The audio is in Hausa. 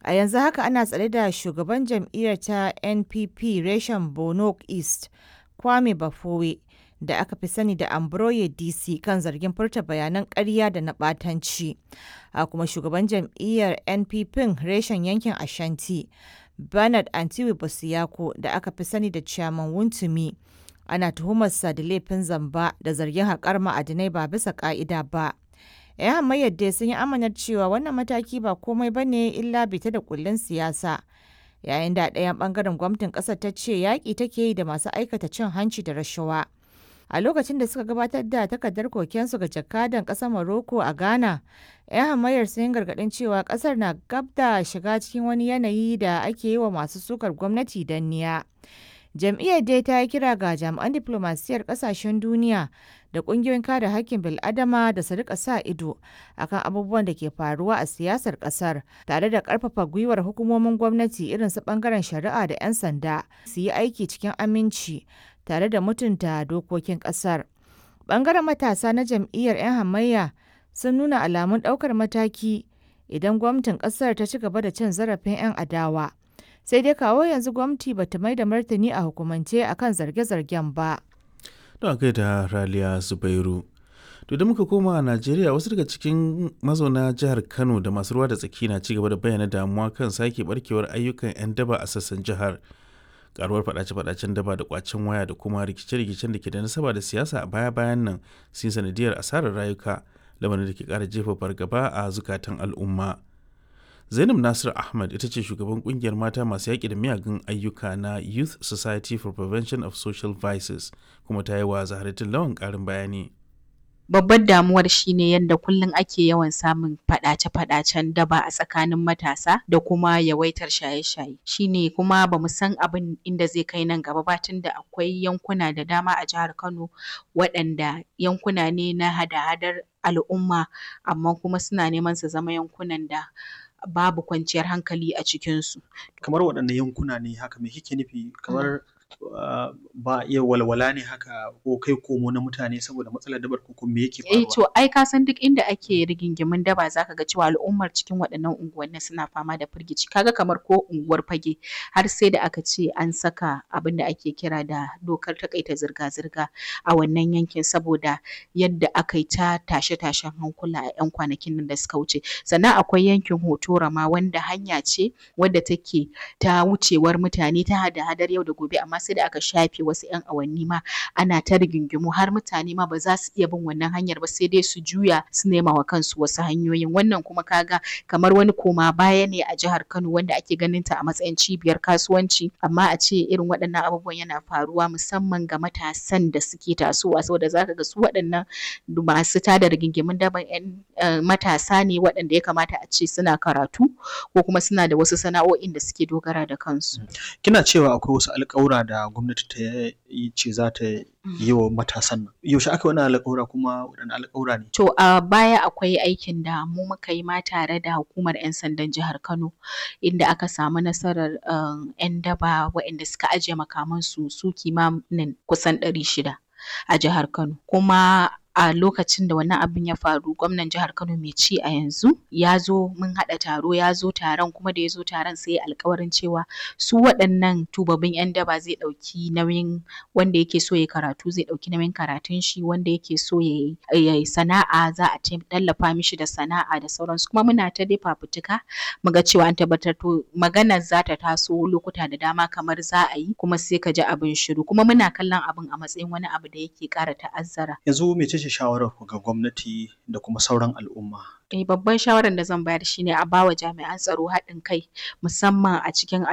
A yanzu haka ana tsare da shugaban jam'iyyar ta NPP reshen Bono East, Kwame Bafore, da aka fi sani da Ambroye DC kan zargin furta bayanan ƙarya da na ɓatanci. A kuma shugaban jam'iyyar NPP reshen yankin Ashanti, Bernard Antiwe Bosiyako, da aka fi sani da Chairman Wontumi, ana tuhumarsa da laifin zamba da zargin haƙar ma'adinai ba bisa ƙa'ida ba. 'Yan hamayyar dai sun yi amanar cewa wannan mataki ba komai ba ne illa bita da kullun siyasa. Yayin da ɗayan ɓangaren gwamnatin ƙasar ta ce yaƙi take yi da masu aikata cin hanci da rashawa. A lokacin da suka gabatar da takardar kokensu ga jakadan ƙasar Morocco a Ghana, 'yan hamayyar sun yi gargaɗin cewa ƙasar na gab da shiga cikin wani yanayi da ake yi wa masu sukar gwamnati danniya. Jam'iyyar dai ta yi kira ga jami'an diflomasiyyar ƙasashen duniya da ƙungiyoyin kare haƙƙin bil'adama da su rika sa ido akan abubuwan da ke faruwa a siyasar ƙasar tare da ƙarfafa gwiwar hukumomin gwamnati irin su ɓangaren shari'a da 'yan sanda su yi aiki cikin aminci tare da mutunta dokokin ƙasar. Ɓangaren matasa na jam'iyyar 'yan hamayya sun nuna alamun ɗaukar mataki idan gwamnatin ƙasar ta ci gaba da cin zarafin 'yan adawa. Sai dai kawo yanzu gwamnati ba ta mai da martani a hukumance akan zarge-zargen ba. Don kai da Raliya Zubairu. To da muka koma a Najeriya wasu daga cikin mazauna jihar Kano da masu ruwa da tsaki na ci gaba da bayyana damuwa kan sake barkewar ayyukan 'yan daba a sassan jihar. karuwar fadace-fadacen daba da kwacen waya da kuma rikice-rikicen da ke da nasaba da siyasa a baya-bayan nan sun sanadiyar asarar rayuka lamarin da ke kara jefa fargaba a zukatan al'umma zainab nasir ahmad ita ce shugaban kungiyar mata masu yaƙi da miyagun ayyuka na youth society for prevention of social vices kuma ta yi wa zaharatin lawan ƙarin bayani babbar damuwar shine yadda kullum ake yawan samun faɗace-faɗacen daba a tsakanin matasa da kuma yawaitar shaye-shaye shine kuma bamu san abin inda zai kai nan gaba ba tunda akwai yankuna da dama a jihar Kano waɗanda yankuna ne na hada-hadar al'umma amma kuma suna neman su zama yankunan da babu kwanciyar hankali a cikinsu. Kamar waɗanne yankuna ne haka me kike nufi kamar Uh, ba iya walwala ne haka ko kai komo na mutane saboda matsalar dabar ko me yake faruwa? Eh to ai ka san duk inda ake rigingimin daba zaka ga cewa al'ummar cikin waɗannan unguwanni suna fama da firgici kaga kamar ko unguwar fage har sai da aka ce an saka abin da ake kira da dokar takaita zirga-zirga a wannan yankin saboda yadda aka yi ta tashe-tashen hankula a 'yan kwanakin nan da suka wuce sannan akwai yankin hotora ma wanda hanya ce wadda take ta wucewar mutane ta hada-hadar yau da gobe amma sai da aka shafe wasu 'yan awanni ma ana ta rigingimu har mutane ma ba za su iya bin wannan hanyar ba sai dai su juya su nema wa kansu wasu hanyoyin wannan kuma kaga kamar wani koma baya ne a jihar Kano wanda ake ganin ta a matsayin cibiyar kasuwanci amma a ce irin waɗannan abubuwan yana faruwa musamman ga matasan da suke tasowa saboda zaka ga su waɗannan masu tada rigingimun daban 'yan matasa ne waɗanda ya kamata a ce suna karatu ko kuma suna da wasu sana'o'in da suke dogara da kansu. Kina cewa akwai wasu alƙawura da gwamnati ta yi ce za ta yi wa matasan nan. Yaushe aka wani alƙawura kuma waɗanne alƙawura ne? To a baya akwai aikin da mu muka yi ma tare da hukumar 'yan sandan jihar Kano inda aka samu nasarar 'yan daba waɗanda suka ajiye makamansu su kimanin kusan ɗari shida a jihar Kano. Kuma a lokacin da wannan abin ya faru gwamnan jihar Kano mai ci a yanzu ya zo mun haɗa taro ya zo taron kuma da ya zo taron sai ya alkawarin cewa su waɗannan tubabbin 'yan daba zai ɗauki nauyin wanda yake so ya karatu zai ɗauki nauyin karatun shi wanda yake so ya yi sana'a za a tallafa mishi da sana'a da sauransu kuma muna ta dai fafutuka mu ga cewa an tabbatar to maganar za ta taso lokuta da dama kamar za a yi kuma sai ka ji abin shiru kuma muna kallon abin a matsayin wani abu da yake ƙara ta'azzara. Yanzu mece ce shawarar ku ga gwamnati da kuma sauran al'umma? Eh babban shawarar da zan bayar shine a bawa jami'an tsaro haɗin kai musamman a cikin